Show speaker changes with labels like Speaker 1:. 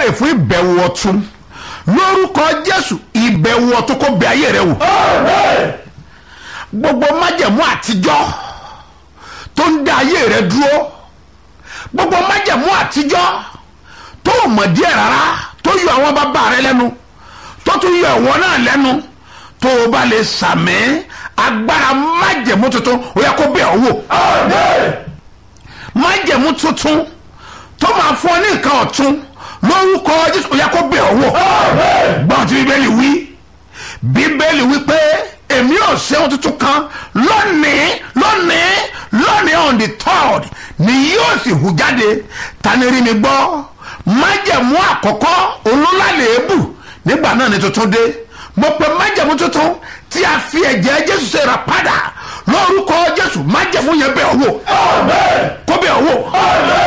Speaker 1: báyìí fún ìbẹ̀wò ọ̀tun lórúkọ jésù ìbẹ̀wò ọ̀tun kò bẹ ayé rẹ wò gbogbo májẹ̀mú àtijọ́ tó ń dá ayé rẹ dúró gbogbo májẹ̀mú àtijọ́ tó ò mọ̀ díẹ̀ rárá tó yọ àwọn bàbá rẹ lẹ́nu tó tún yọ ìwọ náà lẹ́nu tó o bá lè sàmì agbára májẹ̀mú tuntun ó yẹ kó bẹ̀ ọ́ wò májẹ̀mú tuntun tó máa fún ọ ní nǹkan ọ̀tun lórúkọ jésù ó yẹ kó bẹ̀ ọ́ wò gbọ́n tí bíbélì wí bíbélì wí pé èmi ò ṣe ohun tuntun kan lónìí lónìí lónìí on the third ni yóò sì hù jáde tani rí mi gbọ́ májẹ̀mú àkọ́kọ́ olólàlẹ́bù nígbà náà ni tuntun dé mo pe májẹ̀mú tuntun tí a fi ẹ̀jẹ̀ jésù ṣe rà padà lórúkọ jésù májẹ̀mú yẹn bẹ̀ ọ́ wò kó bẹ̀ ọ́ wò